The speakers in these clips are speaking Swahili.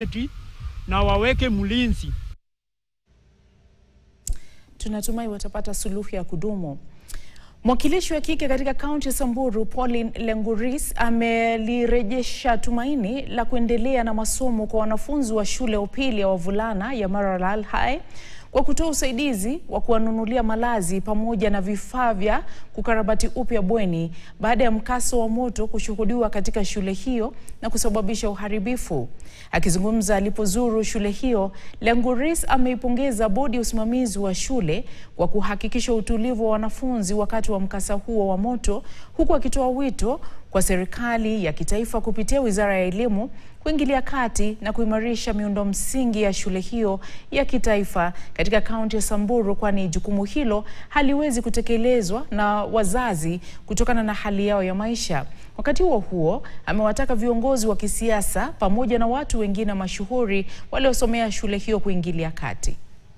security na waweke mlinzi. Tunatumai watapata suluhu ya kudumu. Mwakilishi wa kike katika kaunti ya Samburu Pauline Lenguris amelirejesha tumaini la kuendelea na masomo kwa wanafunzi wa shule ya upili ya wavulana ya Maralal High kwa kutoa usaidizi wa kuwanunulia malazi pamoja na vifaa vya kukarabati upya bweni baada ya mkasa wa moto kushuhudiwa katika shule hiyo na kusababisha uharibifu. Akizungumza alipozuru shule hiyo, Lenguris ameipongeza bodi ya usimamizi wa shule kwa kuhakikisha utulivu wa wanafunzi wakati wa mkasa huo wa moto, huku akitoa wito kwa serikali ya kitaifa kupitia Wizara ya Elimu kuingilia kati na kuimarisha miundo msingi ya shule hiyo ya kitaifa katika kaunti ya Samburu, kwani jukumu hilo haliwezi kutekelezwa na wazazi kutokana na hali yao ya maisha. Wakati huo huo, amewataka viongozi wa kisiasa pamoja na watu wengine mashuhuri waliosomea shule hiyo kuingilia kati.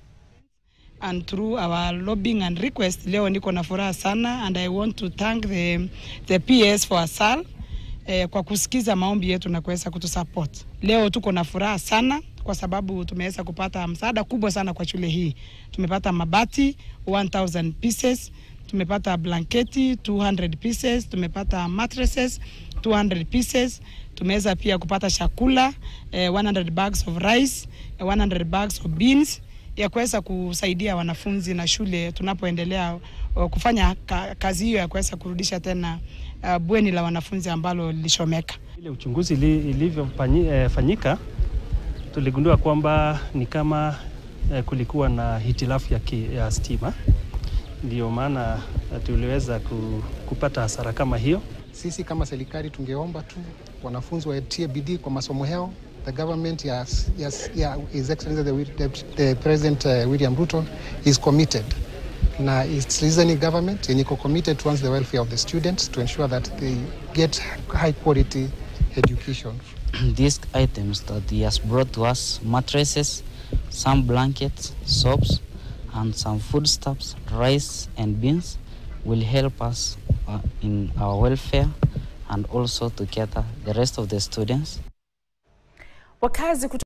and through our lobbying and request leo niko na furaha sana and I want to thank the, the PS for ASAL eh, kwa kusikiza maombi yetu na kuweza kutusupport. Leo tuko na furaha sana kwa sababu tumeweza kupata msaada kubwa sana kwa shule hii. Tumepata mabati 1000 pieces, tumepata blanketi 200 pieces, tumepata mattresses 200 pieces, tumeweza pia kupata chakula eh, 100 bags of rice, eh, 100 bags of beans ya kuweza kusaidia wanafunzi na shule tunapoendelea uh, kufanya ka, kazi hiyo ya kuweza kurudisha tena uh, bweni la wanafunzi ambalo lilishomeka. Ile uchunguzi ili- ilivyofanyika tuligundua kwamba ni kama eh, kulikuwa na hitilafu ya, ki, ya stima, ndio maana eh, tuliweza ku, kupata hasara kama hiyo. Sisi kama serikali tungeomba tu wanafunzi watie bidii kwa masomo yao. The government yes, yes, yeah, His Excellency the, the, the President uh, William Ruto is committed na it's listening government yenye iko committed towards the welfare of the students to ensure that they get high quality education. these items that he has brought to us mattresses, some blankets, soaps, and some foodstuffs, rice and beans will help us uh, in our welfare and also to cater the rest of the students. Wakazi